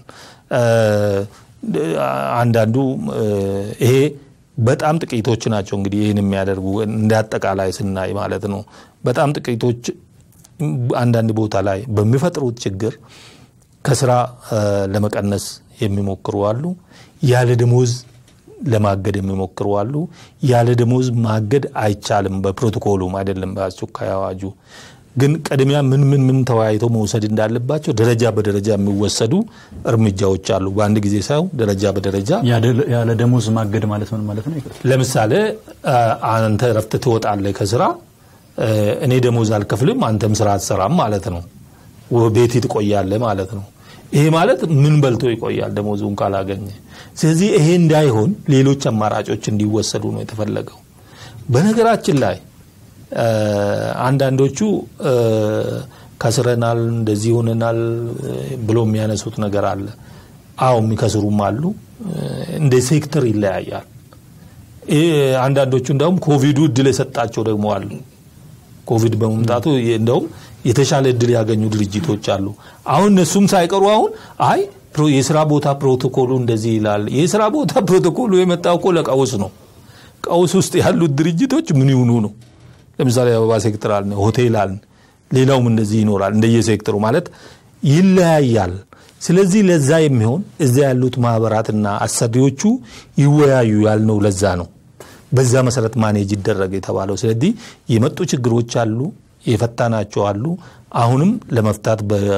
አንዳንዱ ይሄ በጣም ጥቂቶች ናቸው እንግዲህ ይህን የሚያደርጉ እንደ አጠቃላይ ስናይ ማለት ነው። በጣም ጥቂቶች አንዳንድ ቦታ ላይ በሚፈጥሩት ችግር ከስራ ለመቀነስ የሚሞክሩ አሉ። ያለ ደሞዝ ለማገድ የሚሞክሩ አሉ። ያለ ደሞዝ ማገድ አይቻልም፣ በፕሮቶኮሉም አይደለም በአስቸኳይ አዋጁ። ግን ቅድሚያ ምን ምን ምን ተወያይተው መውሰድ እንዳለባቸው ደረጃ በደረጃ የሚወሰዱ እርምጃዎች አሉ። በአንድ ጊዜ ሳይሆን ደረጃ በደረጃ ያለ ደሞዝ ማገድ ማለት ምን ማለት ነው? ለምሳሌ አንተ እረፍት ትወጣለህ ከስራ እኔ ደሞዝ አልከፍልም፣ አንተም ስራ አትሰራም ማለት ነው። ቤት ትቆያለህ ማለት ነው። ይሄ ማለት ምን በልቶ ይቆያል ደሞዙን ካላገኘ? ስለዚህ ይሄ እንዳይሆን ሌሎች አማራጮች እንዲወሰዱ ነው የተፈለገው። በነገራችን ላይ አንዳንዶቹ ከስረናል፣ እንደዚህ ሆነናል ብሎ የሚያነሱት ነገር አለ። አዎ የሚከስሩም አሉ። እንደ ሴክተር ይለያያል። አንዳንዶቹ እንደውም ኮቪዱ እድል የሰጣቸው ደግሞ አሉ። ኮቪድ በመምጣቱ እንደውም የተሻለ እድል ያገኙ ድርጅቶች አሉ። አሁን እነሱም ሳይቀሩ አሁን አይ የስራ ቦታ ፕሮቶኮሉ እንደዚህ ይላል። የስራ ቦታ ፕሮቶኮሉ የመጣው እኮ ለቀውስ ነው። ቀውስ ውስጥ ያሉት ድርጅቶች ምን ይሁኑ ነው። ለምሳሌ አበባ ሴክተር አልን፣ ሆቴል አልን፣ ሌላውም እንደዚህ ይኖራል። እንደየሴክተሩ ማለት ይለያያል። ስለዚህ ለዛ የሚሆን እዚያ ያሉት ማህበራትና አሰሪዎቹ ይወያዩ ያልነው ለዛ ነው። በዛ መሰረት ማኔጅ ይደረግ የተባለው። ስለዚህ የመጡ ችግሮች አሉ፣ የፈታናቸው አሉ። አሁንም ለመፍታት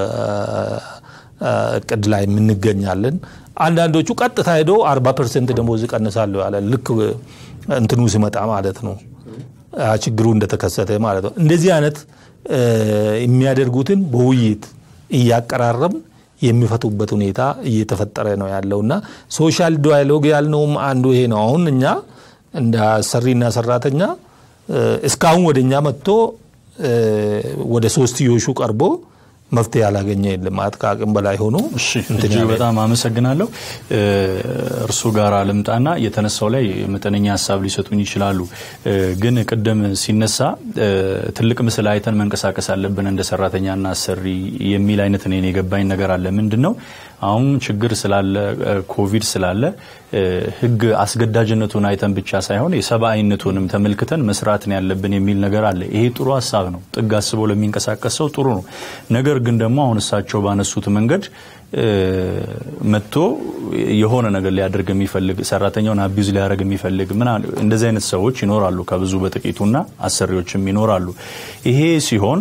በእቅድ ላይ የምንገኛለን። አንዳንዶቹ ቀጥታ ሄደው አርባ ፐርሰንት ደሞዝ እቀንሳለሁ ያለ ልክ እንትኑ ሲመጣ ማለት ነው ችግሩ እንደተከሰተ ማለት ነው። እንደዚህ አይነት የሚያደርጉትን በውይይት እያቀራረብን የሚፈቱበት ሁኔታ እየተፈጠረ ነው ያለው እና ሶሻል ዳያሎግ ያልነውም አንዱ ይሄ ነው። አሁን እኛ እንደ አሰሪና ሰራተኛ እስካሁን ወደ እኛ መጥቶ ወደ ሶስትዮሹ ቀርቦ መፍትሄ ያላገኘ የለም። ማለት ከአቅም በላይ ሆኖ እጅግ በጣም አመሰግናለሁ። እርሱ ጋር ልምጣና የተነሳው ላይ መጠነኛ ሀሳብ ሊሰጡኝ ይችላሉ። ግን ቅድም ሲነሳ ትልቅ ምስል አይተን መንቀሳቀስ አለብን እንደ ሰራተኛና አሰሪ የሚል አይነት እኔን የገባኝ ነገር አለ። ምንድን ነው አሁን ችግር ስላለ ኮቪድ ስላለ ሕግ አስገዳጅነቱን አይተን ብቻ ሳይሆን የሰብአዊነቱንም ተመልክተን መስራት ነው ያለብን የሚል ነገር አለ። ይሄ ጥሩ ሀሳብ ነው። ጥግ አስቦ ለሚንቀሳቀስ ሰው ጥሩ ነው። ነገር ግን ደግሞ አሁን እሳቸው ባነሱት መንገድ መጥቶ የሆነ ነገር ሊያደርግ የሚፈልግ ሰራተኛውን አቢዝ ሊያደርግ የሚፈልግ ምናምን እንደዚህ አይነት ሰዎች ይኖራሉ ከብዙ በጥቂቱና አሰሪዎችም ይኖራሉ። ይሄ ሲሆን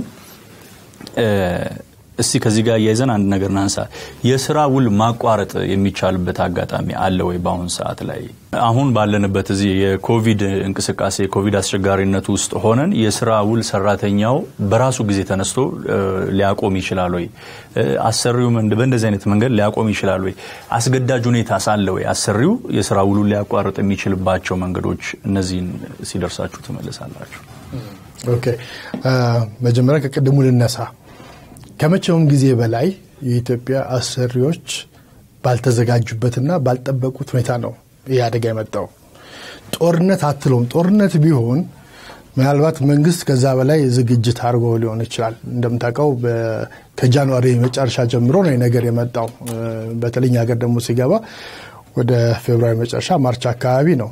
እስቲ ከዚህ ጋር እያይዘን አንድ ነገር ናንሳ። የስራ ውል ማቋረጥ የሚቻልበት አጋጣሚ አለ ወይ? በአሁን ሰዓት ላይ አሁን ባለንበት እዚህ የኮቪድ እንቅስቃሴ የኮቪድ አስቸጋሪነት ውስጥ ሆነን የስራ ውል ሰራተኛው በራሱ ጊዜ ተነስቶ ሊያቆም ይችላል ወይ? አሰሪው በእንደዚህ አይነት መንገድ ሊያቆም ይችላል ወይ? አስገዳጅ ሁኔታ ሳለ ወይ አሰሪው የስራ ውሉን ሊያቋርጥ የሚችልባቸው መንገዶች እነዚህን ሲደርሳችሁ ትመልሳላችሁ? ኦኬ መጀመሪያ ከቅድሙ ልነሳ። ከመቼውም ጊዜ በላይ የኢትዮጵያ አሰሪዎች ባልተዘጋጁበትና ባልጠበቁት ሁኔታ ነው ይህ አደጋ የመጣው። ጦርነት አትለውም። ጦርነት ቢሆን ምናልባት መንግስት ከዛ በላይ ዝግጅት አድርጎ ሊሆን ይችላል። እንደምታውቀው ከጃንዋሪ መጨረሻ ጀምሮ ነው ነገር የመጣው። በተለይ ሀገር ደግሞ ሲገባ ወደ ፌብሩዋሪ መጨረሻ ማርች አካባቢ ነው።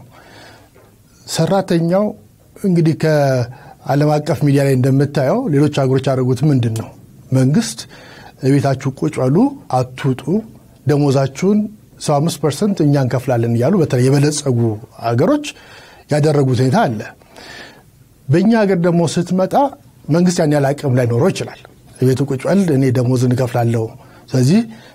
ሰራተኛው እንግዲህ ከዓለም አቀፍ ሚዲያ ላይ እንደምታየው ሌሎች ሀገሮች ያደረጉት ምንድን ነው? መንግስት ቤታችሁ ቁጭ በሉ፣ አትውጡ፣ ደሞዛችሁን 75 ፐርሰንት እኛ እንከፍላለን እያሉ በተለይ የበለጸጉ ሀገሮች ያደረጉት ሁኔታ አለ። በእኛ ሀገር ደግሞ ስትመጣ መንግስት ያን ያህል አቅም ላይ ኖረው ይችላል። ቤቱ ቁጭ በል እኔ ደሞዝ እንከፍላለሁ። ስለዚህ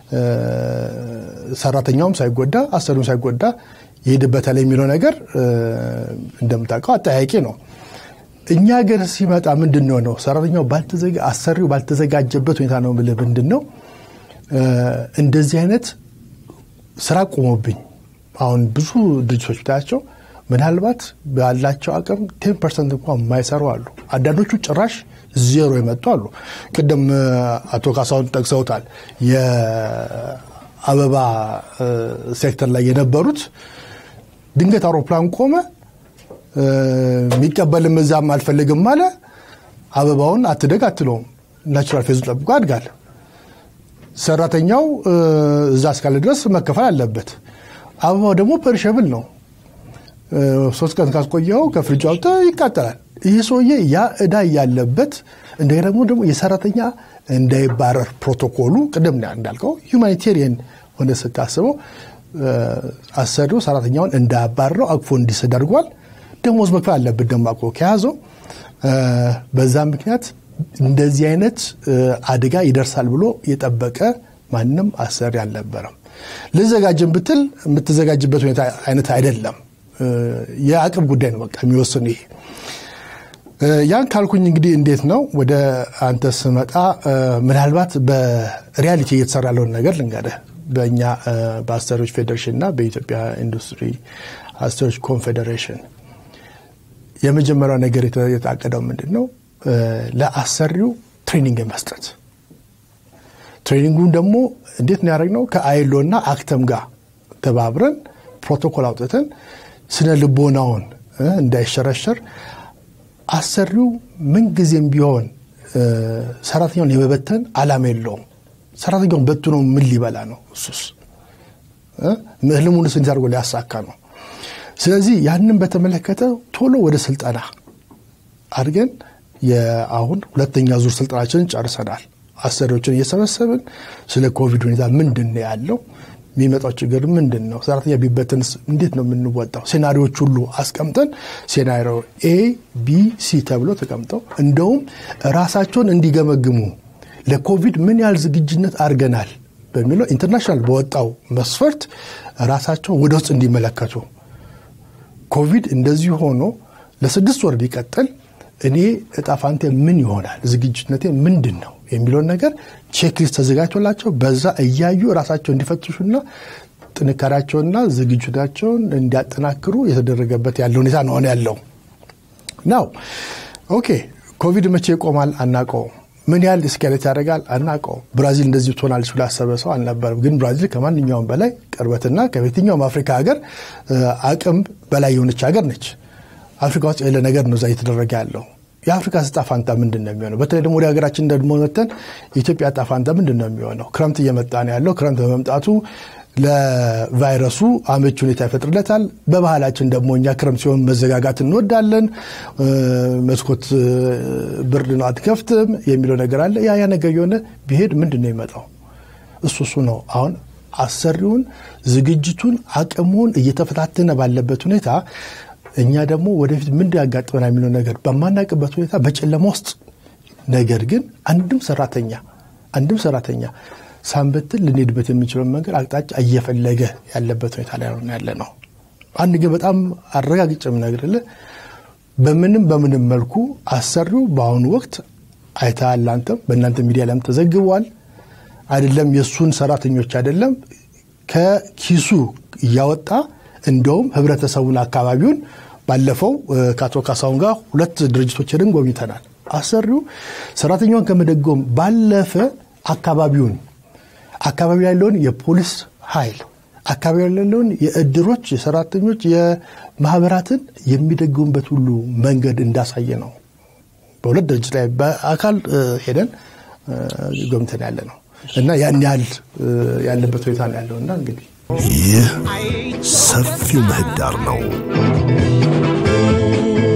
ሰራተኛውም ሳይጎዳ አሰሪውም ሳይጎዳ ይሄድበታል የሚለው ነገር እንደምታውቀው አጠያቂ ነው። እኛ ሀገር ሲመጣ ምንድን ነው ነው ሰራተኛው አሰሪው ባልተዘጋጀበት ሁኔታ ነው ብልህ ምንድን ነው እንደዚህ አይነት ስራ ቆሞብኝ አሁን ብዙ ድርጅቶች ብታያቸው ምናልባት ባላቸው አቅም ቴን ፐርሰንት እንኳን የማይሰሩ አሉ። አንዳንዶቹ ጭራሽ ዜሮ የመጡ አሉ። ቅድም አቶ ካሳሁን ጠቅሰውታል። የአበባ ሴክተር ላይ የነበሩት ድንገት አውሮፕላን ቆመ፣ የሚቀበልም እዛም አልፈልግም አለ። አበባውን አትደግ አትለውም፣ ናቹራል ፌዙን ጠብቆ ያድጋል። ሰራተኛው እዛ እስካለ ድረስ መከፈል አለበት። አበባው ደግሞ ፐሪሸብል ነው። ሶስት ቀን ካስቆየው ከፍሪጅ አውጥተህ ይቃጠላል። ይህ ሰውዬ ያ እዳ ያለበት እንደገና ደግሞ ደግሞ የሰራተኛ እንዳይባረር ፕሮቶኮሉ ቅድም እንዳልከው ሁማኒቴሪየን ሆነ ስታስበው አሰሪው ሰራተኛውን እንዳያባረረው አቅፎ እንዲሰድ አድርጓል። ደሞዝ መክፈል አለበት ደግሞ አቅፎ ከያዘው በዛ ምክንያት እንደዚህ አይነት አደጋ ይደርሳል ብሎ የጠበቀ ማንም አሰሪ አልነበረም። ልዘጋጅን ብትል የምትዘጋጅበት ሁኔታ አይነት አይደለም። የአቅም ጉዳይ ነው በቃ የሚወስኑ ይሄ ያን ካልኩኝ እንግዲህ እንዴት ነው ወደ አንተ ስመጣ ምናልባት በሪያሊቲ እየተሰራ ያለውን ነገር ልንገርህ። በእኛ በአሰሪዎች ፌዴሬሽን እና በኢትዮጵያ ኢንዱስትሪ አሰሪዎች ኮንፌዴሬሽን የመጀመሪያው ነገር የታቀደው ምንድን ነው? ለአሰሪው ትሬኒንግ መስጠት። ትሬኒንጉን ደግሞ እንዴት ነው ያደረግነው? ከአይሎ እና አክተም ጋር ተባብረን ፕሮቶኮል አውጥተን ስነ ልቦናውን እንዳይሸረሸር አሰሪው ምንጊዜም ቢሆን ሰራተኛውን የመበተን አላማ የለውም። ሰራተኛውን በትኖ ምን ሊበላ ነው? እሱስ ህልሙንስ እንዴት አድርጎ ሊያሳካ ነው? ስለዚህ ያንን በተመለከተ ቶሎ ወደ ስልጠና አድርገን አሁን ሁለተኛ ዙር ስልጠናችንን ጨርሰናል። አሰሪዎችን እየሰበሰብን ስለ ኮቪድ ሁኔታ ምንድን ነው ያለው የሚመጣው ችግር ምንድን ነው? ሰራተኛ ቢበትንስ እንዴት ነው የምንወጣው? ሴናሪዎች ሁሉ አስቀምጠን ሴናሪዮ ኤ ቢ ሲ ተብሎ ተቀምጠው እንደውም ራሳቸውን እንዲገመግሙ ለኮቪድ ምን ያህል ዝግጅነት አድርገናል በሚለው ኢንተርናሽናል በወጣው መስፈርት ራሳቸውን ወደ ውስጥ እንዲመለከቱ ኮቪድ እንደዚህ ሆኖ ለስድስት ወር ቢቀጥል እኔ እጣ ፋንቴ ምን ይሆናል፣ ዝግጅነቴ ምንድን ነው የሚለውን ነገር ቼክሊስት ተዘጋጅቶላቸው በዛ እያዩ ራሳቸው እንዲፈትሹና ጥንካሬያቸውንና ዝግጅታቸውን እንዲያጠናክሩ የተደረገበት ያለ ሁኔታ ነው ያለው ናው። ኦኬ ኮቪድ መቼ ይቆማል አናውቀውም። ምን ያህል እስኬሌት ያደርጋል አናውቀውም። ብራዚል እንደዚህ ትሆናለች ብሎ ያሰበ ሰው አልነበረም። ግን ብራዚል ከማንኛውም በላይ ቅርበትና ከየትኛውም አፍሪካ ሀገር አቅም በላይ የሆነች ሀገር ነች። አፍሪካ ውስጥ ያለ ነገር ነው እዛ እየተደረገ ያለው። የአፍሪካ ዕጣ ፋንታ ምንድን ነው የሚሆነው? በተለይ ደግሞ ወደ ሀገራችን ደግሞ መተን የኢትዮጵያ ዕጣ ፋንታ ምንድን ነው የሚሆነው? ክረምት እየመጣ ነው ያለው። ክረምት በመምጣቱ ለቫይረሱ አመች ሁኔታ ይፈጥርለታል። በባህላችን ደግሞ እኛ ክረምት ሲሆን መዘጋጋት እንወዳለን። መስኮት ብርድ ነው አትከፍትም የሚለው ነገር አለ። ያ ያ ነገር የሆነ ቢሄድ ምንድን ነው ይመጣው? እሱ እሱ ነው አሁን አሰሪውን ዝግጅቱን አቅሙን እየተፈታተነ ባለበት ሁኔታ እኛ ደግሞ ወደፊት ምን ያጋጥመናል የሚለው ነገር በማናውቅበት ሁኔታ በጨለማ ውስጥ ነገር ግን አንድም ሰራተኛ አንድም ሰራተኛ ሳንበትን ልንሄድበት የሚችለውን መንገድ አቅጣጫ እየፈለገ ያለበት ሁኔታ ላይ ነው ያለ ነው። አንድ ግን በጣም አረጋግጬ የምነግርልህ በምንም በምንም መልኩ አሰሪው በአሁኑ ወቅት አይተሃል፣ አንተም በእናንተ ሚዲያ ላይም ተዘግቧል። አይደለም የእሱን ሰራተኞች አይደለም ከኪሱ እያወጣ እንደውም ህብረተሰቡን አካባቢውን ባለፈው ከአቶ ካሳሁን ጋር ሁለት ድርጅቶች ሄደን ጎብኝተናል። አሰሪው ሰራተኛውን ከመደጎም ባለፈ አካባቢውን አካባቢ ያለውን የፖሊስ ኃይል አካባቢ ያለውን የእድሮች፣ የሰራተኞች፣ የማህበራትን የሚደግሙበት ሁሉ መንገድ እንዳሳየ ነው። በሁለት ድርጅት ላይ በአካል ሄደን ጎብኝተን ያለ ነው እና ያን ያህል ያለበት ሁኔታ ነው ያለው እና እንግዲህ ይህ ሰፊው ምህዳር ነው።